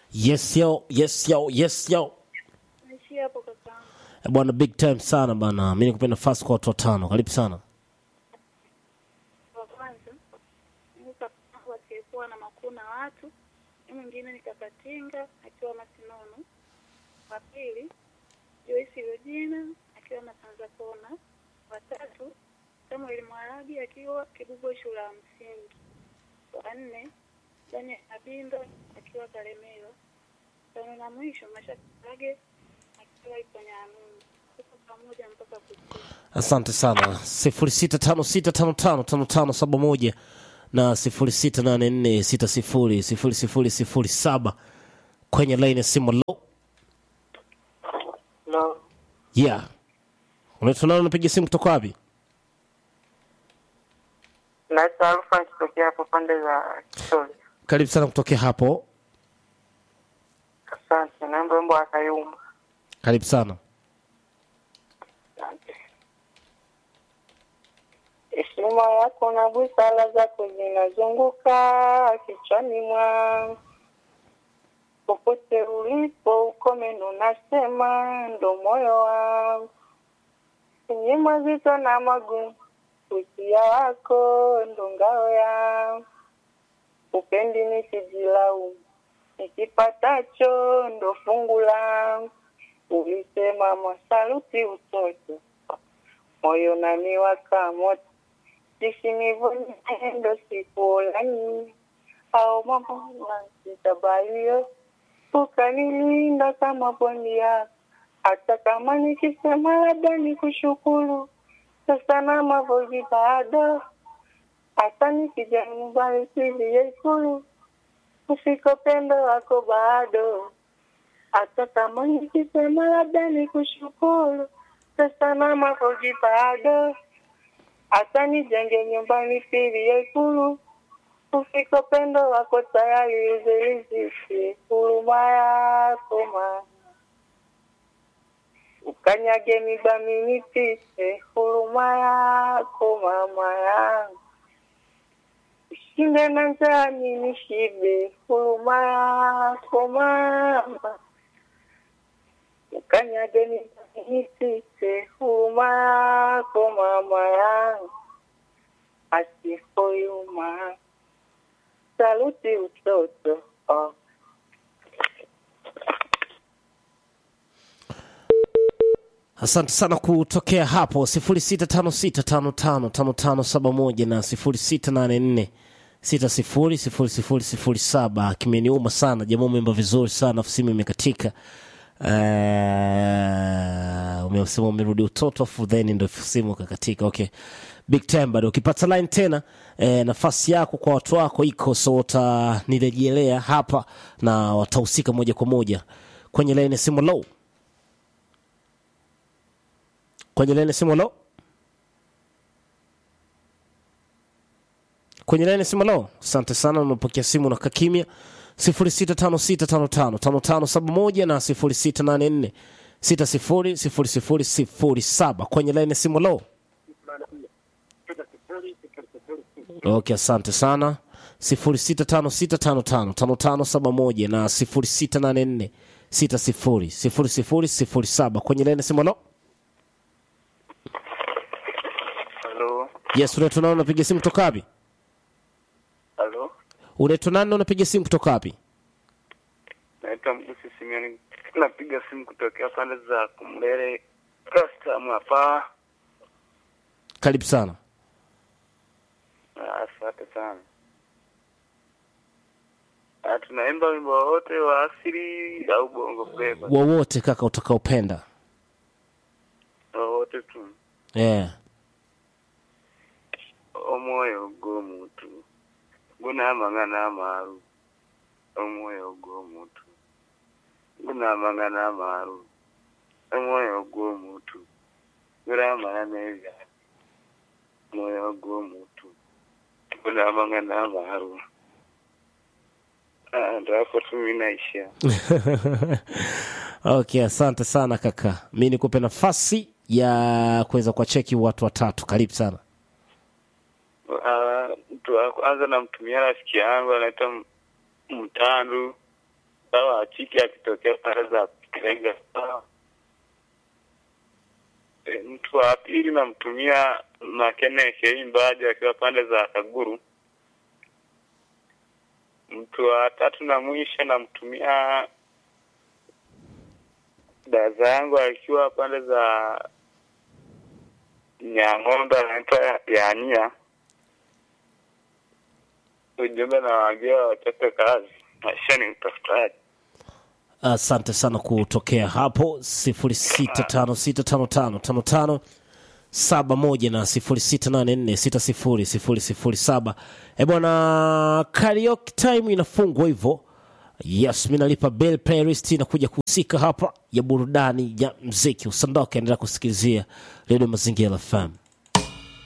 Yes yo, yes yo, yes yo. Naishia hapo kakaangu. Eh, Bwana big time sana bana. Mimi nikupe nafasi kwa watu watano. Karibu sana. Wa kwanza ni kakaangu asiyekuwa na makuu na watu, ni mwingine ni Kakatinga akiwa Masinono. Wa pili Joyce Regina akiwa Masanza Kona. Wa tatu Samuel Mwarabi akiwa Kibugo shule ya msingi. Wa nne Daniel Abindo akiwa Kalemero. Tano na mwisho Mashaka Kage akiwa Iponyanungu. Tuko pamoja mpaka kuchia. Asante sana. sifuri sita tano sita tano tano tano tano saba moja na sifuri sita nane nne sita sifuri sifuri sifuri sifuri saba kwenye laini ya simu. Lo, No, yeah, unaitwa nani? Unapiga simu kutoka wapi? naitwa Alfa nikitokea hapo pande za Kisoli. Karibu sana kutokea hapo. Asante, naomba wimbo wa Kayumba. Karibu sana. Asante. Heshima yako na busara zako zinazunguka kichwani mwangu, popote ulipo ukomeno nasema ndo moyo wangu, yenye mazito na magumu, usia wako ndo ngao yangu, upendi nisijilaumu, nikipatacho ndo fungu langu, ulisema masaluti utoto moyo naniwaka moto jisinivonyendo sikulani au mambo nasitabalio ukanilinda kama bondia hata kama nikisema labda ni kushukuru sasa na mavoji bado hata nikija nyumbani silie ikulu ufiko pendo wako bado hata kama nikisema labda ni kushukuru sasa na mavoji bado hata nijenge nyumbani pili ikulu ufiko pendo wako tayari uzelizisi huruma yako ma ukanyage mibami nipite huruma yako mama yangu ushinde na njani nishibe huruma yako mama ukanyage mibami nipite huruma yako mama yangu asifoyuma saluti utoto oh. Asante sana kutokea hapo sifuri sita tano sita tano tano tano tano saba moja na sifuri sita nane nne sita sifuri sifuri sifuri sifuri saba. Kimeniuma sana jamaa, umeimba vizuri sana, afu simu imekatika. Uh, umesema umerudi utoto afu then ndo simu kakatika. Okay, big time bado. Ukipata line tena eh, nafasi yako kwa watu wako iko, so watanirejelea hapa na watahusika moja kwa moja kwenye line ya simu low kwenye laini ya simu lo kwenye laini ya simu lo asante sana umepokea simu na kakimya 0656555571 na 0684 600007 kwenye laini ya simu lo okay asante sana 0656555571 na 0684 600007 kwenye laini ya simu lo halo yes unaitwa nani unapiga simu kutoka wapi halo unaitwa nani na unapiga simu kutoka wapi naitwa mgusi simioni napiga simu kutokea pande za kumlele custom hapa karibu sana Ah, asante sana Ah, tunaimba wimbo wowote wa asili au bongo flava wowote kaka utakaopenda wowote tu yeah. omwoyo gw'omuntu gunaamangana amaaru omwoyo gw'omuntu gunaamangana amaaru omwoyo gw'omuntu gunaamana n'ebyalo omwoyo gw'omuntu gunaamangana amaaru Ah, ndo hapo tu mi naishia okay asante sana kaka mi nikupe nafasi ya kuweza kuwacheki watu watatu karibu sana Ah, mtu wa kwanza namtumia rafiki yangu anaitwa M- Mtandu sawa chiki akitokea pande za Kirega sawa. E, mtu wa pili namtumia Makene Shei Mbaji akiwa pande za Kaguru. Mtu wa tatu na mwisho namtumia dada yangu akiwa pande za Nyang'ombe anaitwa Yania. Ujumbe nawaambia wachape kazi, maisha ni utafutaji. asante sana kutokea hapo 06565555 saba moja na sifuri sita nane nne sita sifuri sifuri sifuri saba e bwana karaoke time inafungwa hivyo yes mi nalipa bell playlist inakuja kuhusika hapa ya burudani ya mziki usandoke endelea kusikilizia redio mazingira fm